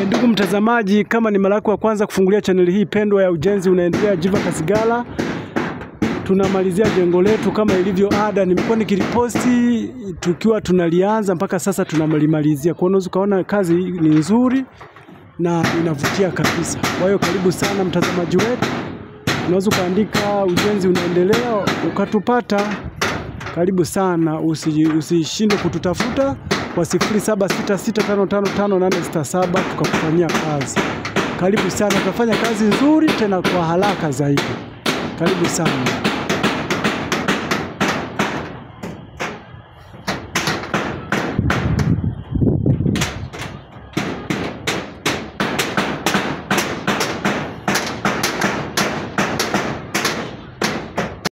E, ndugu mtazamaji, kama ni mara yako ya kwanza kufungulia chaneli hii pendwa ya Ujenzi Unaendelea Jiva Kasigala, tunamalizia jengo letu kama ilivyo ada. Nimekuwa nikiliposti tukiwa tunalianza mpaka sasa tunalimalizia. Kwa hiyo unaweza ukaona kazi ni nzuri na inavutia kabisa. Kwa hiyo karibu sana mtazamaji wetu, unaweza ukaandika Ujenzi Unaendelea ukatupata. Karibu sana, usi- usishindwe kututafuta kwa 0766555867 tukakufanyia kazi. Karibu sana, tutafanya kazi nzuri tena kwa haraka zaidi. Karibu sana.